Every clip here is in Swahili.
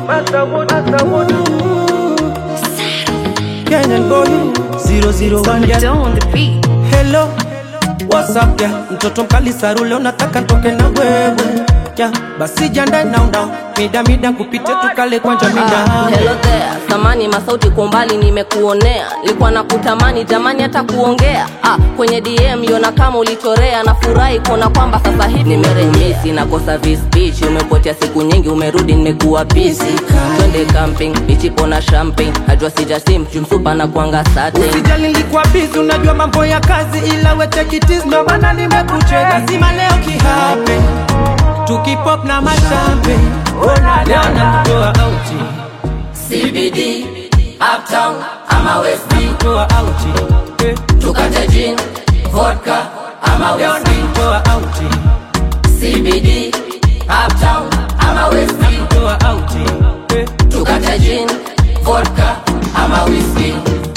Kenyan boy 001 yeah. Don't on the beat. Hello, what's up yeah? Mtoto mkali sarule unataka ntoke na wewe yeah. Basi janda now now mida mida kupite tukale kwanja mida Ah, hello there samani masauti kwa umbali nimekuonea likuwa na kutamani jamani hata kuongea ah, kwenye dm yona kama ulichorea na furahi kuona kwamba sasa hivi nimerejesi nakosa vispeech umepotea siku nyingi umerudi nimekuwa busy twende camping bichipo na champagne najua sijasim jumsupa na kuanga sate Usijali nilikuwa busy unajua mambo ya kazi ila we take it easy ndo maana nimekucheka lazima leo kihape tukipop na machampe ona leo nakutoa auti cbd uptown ama west toa auti eh. tukate gin vodka ama leo nakutoa auti cbd uptown ama west toa auti eh. tukate gin vodka ama whisky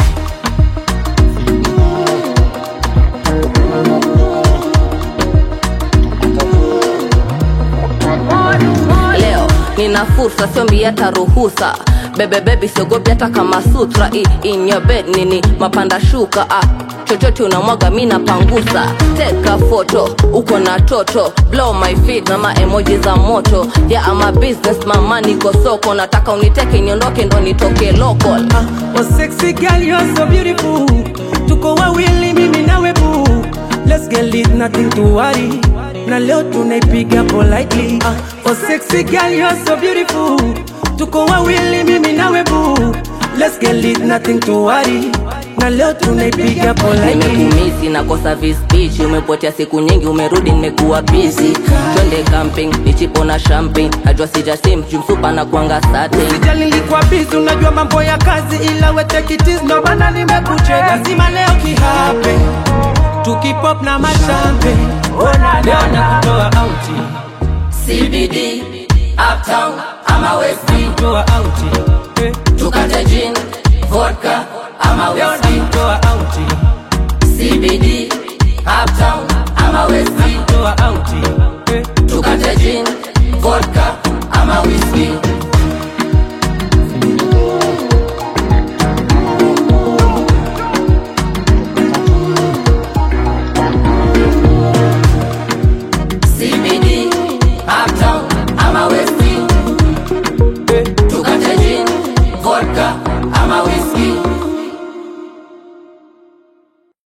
leo nina fursa siombi hata ruhusa bebebebi siogopi hata kama sutra I, in your bed nini mapanda shuka ah. chochote unamwaga mi napangusa teka foto uko na toto blow my feet na maemoji za moto ya yeah, ama business mama niko soko nataka uniteke niondoke ndo nitoke local ah. Oh sexy girl you're so beautiful Tuko wawili mimi nawe boo Let's get lit nothing to worry Na leo tunaipiga politely ah. Oh sexy girl you're so beautiful Tuko wawili mimi nawe boo Let's get lit nothing to worry Na leo tunaipiga politely nimekumisi nakosa vispeech umepotea siku nyingi umerudi nimekuwa busy twende camping bichipo na champagne najua sijasim jumsupa na kuanga sate Sijali nilikuwa busy unajua mambo ya kazi ila we take it easy ndo maana nimekucheka lazima leo kihape tukipop na machampe ona leo nakutoa auti cbd uptown ama west toa auti eh. tukate gin vodka ama leo whisky nakutoa auti cbd uptown